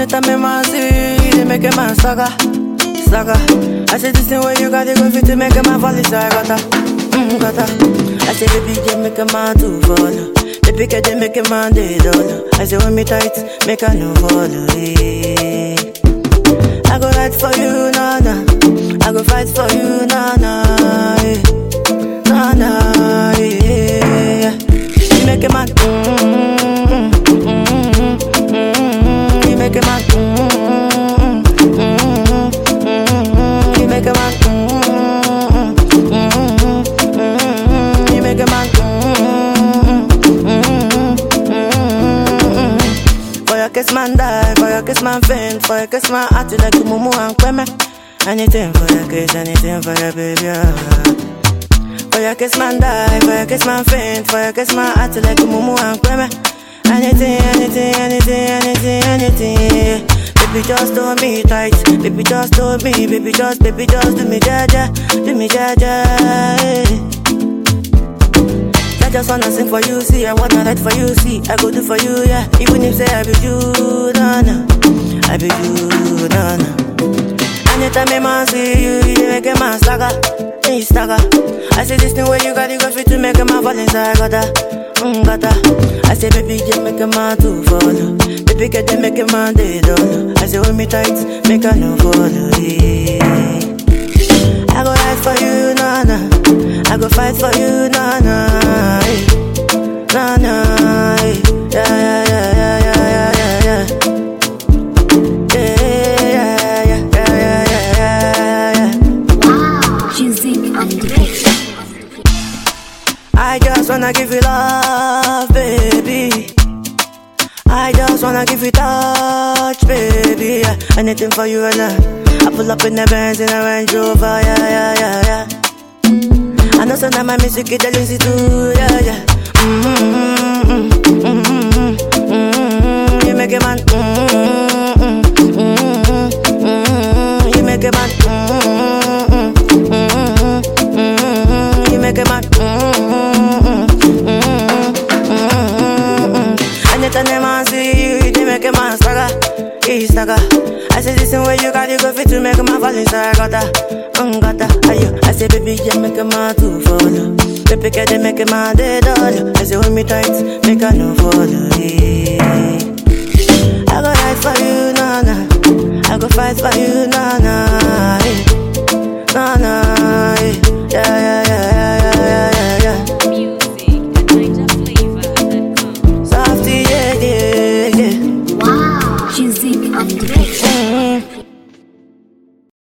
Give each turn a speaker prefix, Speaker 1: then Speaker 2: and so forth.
Speaker 1: Anytime me man see you, they make a man saga, saga. I say this thing where you got it go fit to make a man fall inside gutter, mm, gutter. I say baby, you make a man to follow. Baby, can they make a man they don't I say when me tight, make a no follow. eh. I go ride for you, na na. I go fight for you, na na. eh. Na na, yeah. You make a man, mm, mm, mm, mm, mm, you make a man, mm, mm, mm, mm, you make a man, mm, mm, mm, mm, you make a man, mm, mm, mm, mm. For your kiss man die, for your kiss man faint, for your kiss man act like you mumu and kweme. Anything for your kiss, anything for your baby. ah. For your kiss man die, for your kiss man faint, for your kiss man act like a mumu and kweme. Anything, anything, anything, anything, anything. Baby just hold me tight, baby just hold me, baby just, baby just do me jaja, do me jaja. eh. I just wanna sing for you, see, I wanna write for you, see, I go do for you, yeah. Even if say I be you, nah, nah, I be you, nah, nah. Anytime me man see you, you dey make a man stagger, hey stagger. I say this thing where you got it go fit to make a man fall inside gutter, mm gutter. I say baby just make a man to follow, baby get they make a man they don't. I say hold me tight, make a no follow. Yeah. I go ride for you, na na. I go fight for you, na na. eh. Na na. eh. Yeah yeah yeah yeah yeah yeah yeah. Yeah yeah yeah yeah yeah yeah yeah.
Speaker 2: Music on the beat.
Speaker 1: I just wanna give you love, baby. I just wanna give you touch, baby. Yeah. Anything for you and I. I pull up in the Benz in a Range Rover, yeah, yeah, yeah, yeah. I know some of my music is the lazy too, yeah, yeah. Mm-hmm, mm-hmm, mm-hmm, mm-hmm. You make a man, mm-hmm, mm-hmm, mm-hmm. You make a man, mm-hmm, mm-hmm, mm-hmm. You make a man, mm-hmm, mm-hmm, mm-hmm. Anytime them man see you, they make a man stagger, he stagger. I say this thing where you got it go fit to make a man fall inside gutter, mm, gutter. Ayo, I say baby, you make a man to follow. Baby, can they make a man they don't? I say hold me tight, make a no follow. Yeah. I go ride for you, na na. I go fight for you, na na. eh. Na na. eh. Yeah yeah yeah yeah yeah yeah yeah.
Speaker 3: Music at NigerFlavor.com.
Speaker 1: Softy, yeah yeah yeah.
Speaker 2: Wow. Music on the beat.